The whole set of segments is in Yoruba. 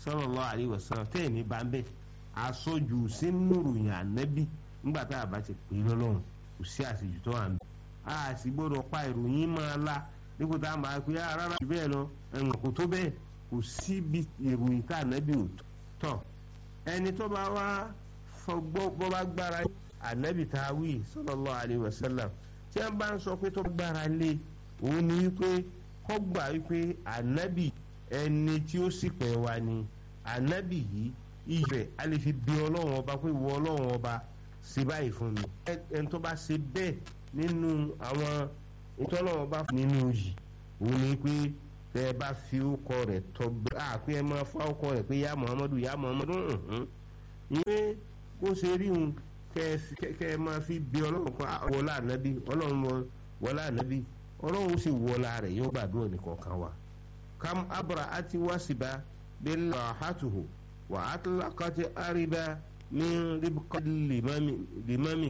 sallallahu alaihi wasallam tẹ́ ẹ̀ ní bá ń bẹ̀ àsọjù sínú ròyìn ànábì nígbà tá a bá ti pè é lọ́lọ́run kò sí àṣejù tó wà ń bẹ̀ a sì gbọ́dọ̀ pa ìròyìn máa la dípò tá a máa pe á rárá jù bẹ́ẹ̀ lọ ẹ̀wọ̀n kò tó bẹ́ẹ̀ kò síbi ìròyìn tá ànábì ò tọ̀ ẹni tó bá wá fọgbọ́ bọ́ bá gbára ànábì tá a wí sallallahu alaihi wasallam tí wọ́n bá ń sọ pé tó gbára lé òun ni wípé kọ́ gbà wípé ànábì ẹni tí ó sì pẹ̀ wá ni ànábì yìí ìyẹ̀ a lè fi bí ọlọ́run ọba pé wọ ọlọ́run ọba ṣe báyìí fún mi ẹni tó bá ṣe bẹ́ẹ̀ nínú àwọn ìtọ́lọ́run ọba nínú yìí òun ni pé tẹ ẹ bá fi ọkọ rẹ̀ tọ́ gbé àpé ẹ máa fọ ọkọ rẹ̀ pé yá muhammadu yá muhammadu ìwé kó ṣe rí òun kẹ ẹ máa fi bí ọlọ́run kan wọlé ànábì ọlọ́run wọlé ànábì ọlọ́run sì wọlá rẹ̀ yóò gbàdúrà nìkan kan wa kam abra ati wasiba bẹ́ẹ̀ rahatuhu wà á tilakati ariba min ribqati limami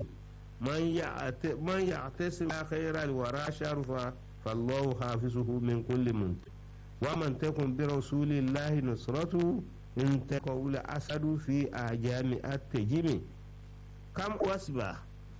man yà àtẹ́sí khayra wàrà sharufa fallahu hafizuhu min kulli munti wa man takun bi rasulillahi nusratu in takawula asadu fi ajami atejimi kam wasiba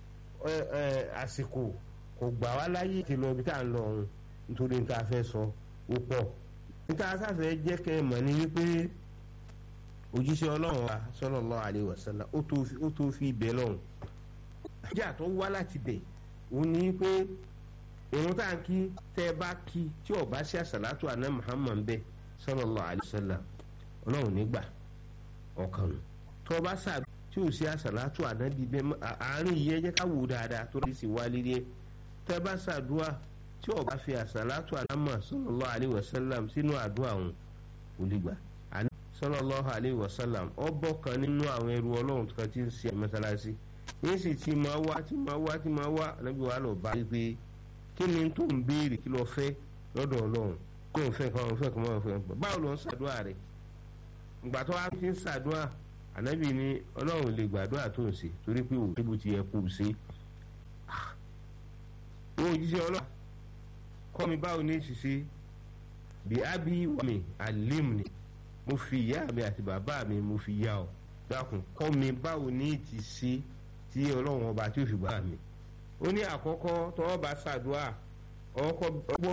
àsìkò kò gbà wá láyé ti lọ ibi tá à ń lọ ọ̀hún nítorí níta fẹ́ sọ ó pọ̀ níta sáfẹ́ jẹ́ kẹ́ ẹ mọ̀ ní wípé òjíṣẹ́ ọlọ́run wa sallallahu alaihi wasallam ó tó fi ibẹ̀ lọ́hùn. ìjà tó wá láti bẹ̀ òun ní pé ìrun tá à ń kí tẹ́ ẹ bá kí tí ò bá ṣe àṣàlátù àná Muhammad bẹ́ẹ̀ sallallahu alaihi wasallam ọlọ́run nígbà ọkàn nù tó o bá sàbí tí ò sí àṣàlátù àná bíbẹ́ àárín yìí ẹ jẹ́ ká wò dáadáa tó rí sí wálé rí ẹ tẹ́ bá ṣàdúrà tí ó bá fi àsàlátù àlámà sallallahu alayhi wa sallam sínú àdúrà òun kò lè gbà. sallallahu alayhi wa sallam ọbọ̀ kan nínú àwọn ẹrú ọlọ́run kan tí ń ṣe mọ́sálásí yín sì ti máa wá tí máa wá tí máa wá níbi wàá lọ bá rí pé kí ni tó ń béèrè kí lọ fẹ́ lọ́dọ̀ ọlọ́run kó ń fẹ́ kàn ń fẹ́ kàn máa fẹ́ báwo ló ń ṣàdúrà rẹ̀ ìgbà tó wá fi ń ṣàdúrà ànábì ni ọlọ́run lè gbàdúrà tó ń ṣe torí pé òun tébù ti yẹ kó o ṣe ó jíṣẹ́ ọlọ́run kọ́ mi báwo ní ṣiṣẹ́ bí ábí wà mí àlím ni mo fi ìyá mi àti bàbá mi mo fi yá ọ dákun kọ́ mi báwo ní ti ṣe tí ọlọ́run ọba tí ó fi gbà mí ó ní àkọ́kọ́ tọ́wọ́ bá ṣàdúrà ọkọ̀